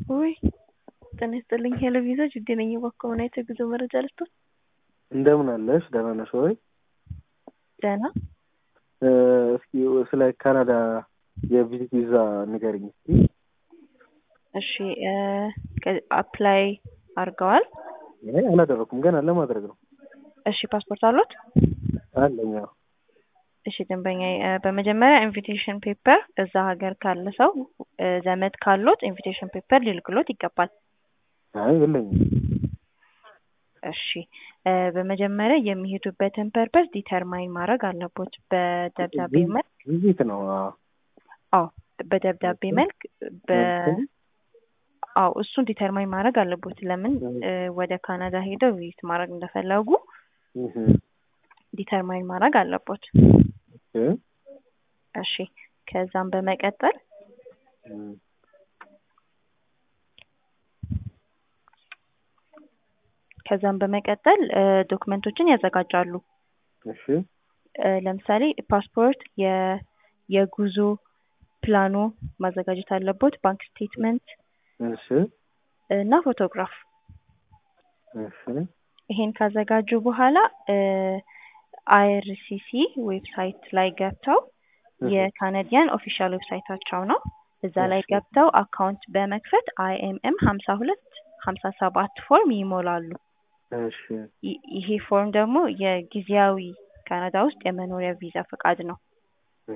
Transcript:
ውይ ጤና ይስጥልኝ ሄሎ ቪዛ ጅዴ ነኝ እባክዎ ምን አይነት የጉዞ መረጃ ልስጥዎት? እንደምን አለሽ? ደህና ነሽ ወይ? ደህና እስኪ ስለ ካናዳ የቪዚት ቪዛ ንገሪኝ እስኪ። እሺ አፕላይ አድርገዋል? አይ አላደረኩም ገና ለማድረግ ነው። እሺ ፓስፖርት አሉት? አለኝ አዎ። እሺ ደንበኛ በመጀመሪያ ኢንቪቴሽን ፔፐር እዛ ሀገር ካለ ሰው ዘመድ ካሉት ኢንቪቴሽን ፔፐር ሊልክሎት ይገባል። አይ የለኝም። እሺ በመጀመሪያ የሚሄዱበትን ፐርፐስ ዲተርማይን ማድረግ አለቦት በደብዳቤ መልክ ቪዚት ነው። አዎ አዎ በደብዳቤ መልክ በ አዎ እሱን ዲተርማይን ማድረግ አለቦት። ለምን ወደ ካናዳ ሄደው ቪዚት ማድረግ እንደፈለጉ ዲተርማይን ማድረግ አለቦት። እሺ ከዛም በመቀጠል ከዛም በመቀጠል ዶክመንቶችን ያዘጋጃሉ። እሺ ለምሳሌ ፓስፖርት፣ የጉዞ ፕላኑ ማዘጋጀት አለቦት፣ ባንክ ስቴትመንት እሺ እና ፎቶግራፍ። እሺ ይሄን ካዘጋጁ በኋላ አይአርሲሲ ዌብሳይት ላይ ገብተው የካናዲያን ኦፊሻል ዌብሳይታቸው ነው። እዛ ላይ ገብተው አካውንት በመክፈት አይኤምኤም ሀምሳ ሁለት ሀምሳ ሰባት ፎርም ይሞላሉ። እሺ ይሄ ፎርም ደግሞ የጊዜያዊ ካናዳ ውስጥ የመኖሪያ ቪዛ ፈቃድ ነው።